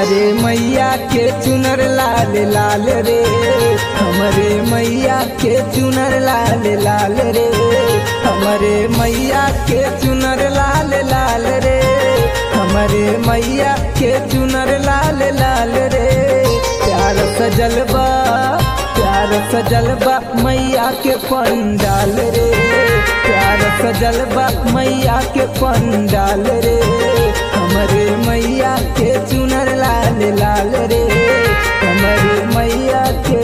हमरे मैया के चुनर लाल लाल रे हमरे मैया के चुनर लाल लाल रे हमरे मैया के चुनर लाल लाल रे हमरे मैया के चुनर लाल लाल रे प्यार सजल बा प्यार सजल बा मैया के पंडाल रे प्यार सजल बा मैया के पंडाल रे हमरे मैया के चुनर लाल लाल रे हमरे मैया के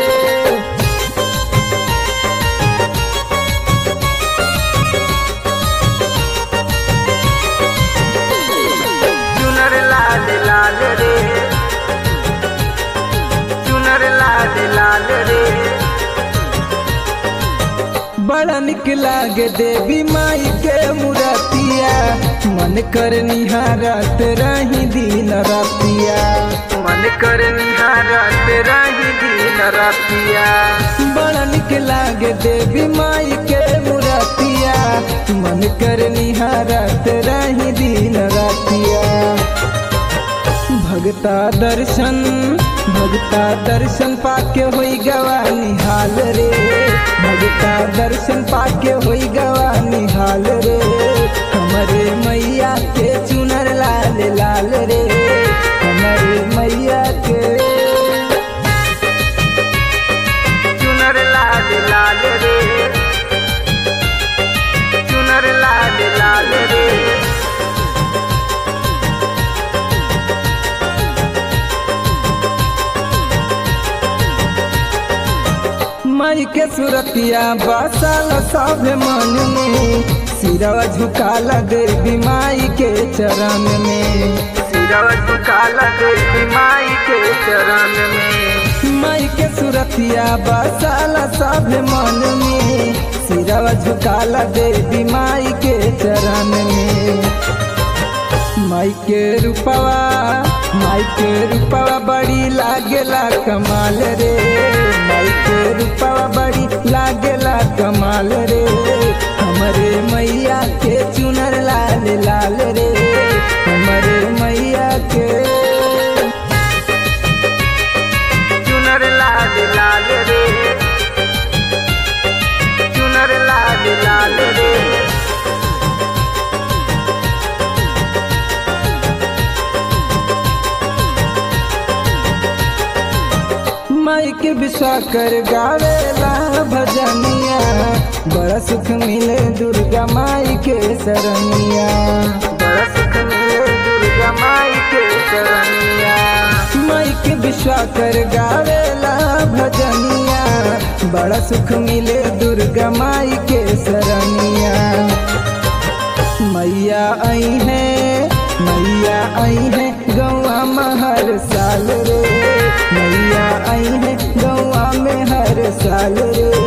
चुनर लाल लाल रे चुनर लाल लाल रे बड़ा निक लागे देवी माई के मुरतिया मन कर निहारत रही दिन रातिया मन कर निहारत रही दिन रातिया बड़ा निक लागे देवी माई के मुरतिया मन कर निहारत रही दिन रातिया भगता दर्शन भगता दर्शन पाके होई गवा निहाल रे भगता दर्शन पाके होई गवा निहाल रे हमरे मैया के चुनर लाल लाल रे हमरे मैया के चुनर लाल लाल रे चुनर लाल लाल रे माई के सुरतिया बसल सब मन में सिरवा झुकाला देवी माई के चरण में सिरवा झुकाला देवी माई के चरण में माई के सुरतिया बसल सब मन में सिरवा झुकाला देवी माई के चरण में माई के रूपवा माई के रूपवा बड़ी लागेला कमाल रे माई के रूपवा बड़ी लागेला कमाल रे हमरे मैया के चुनर लाल लाल रे हमरे मैया के चुनर लाल लाल रे चुनर लाल लाल रे माई के विश्वा कर गावेला भजनिया बड़ा सुख मिले दुर्गा माई के शरणिया बड़ा सुख मिले दुर्गा माई के शरणिया माई के विश्वा कर गावेला भजनिया बड़ा सुख मिले दुर्गा माई के शरणिया मैया आई है मैया आई है गौआ में हर साल रे मैया आई है गौआ में हर साल रे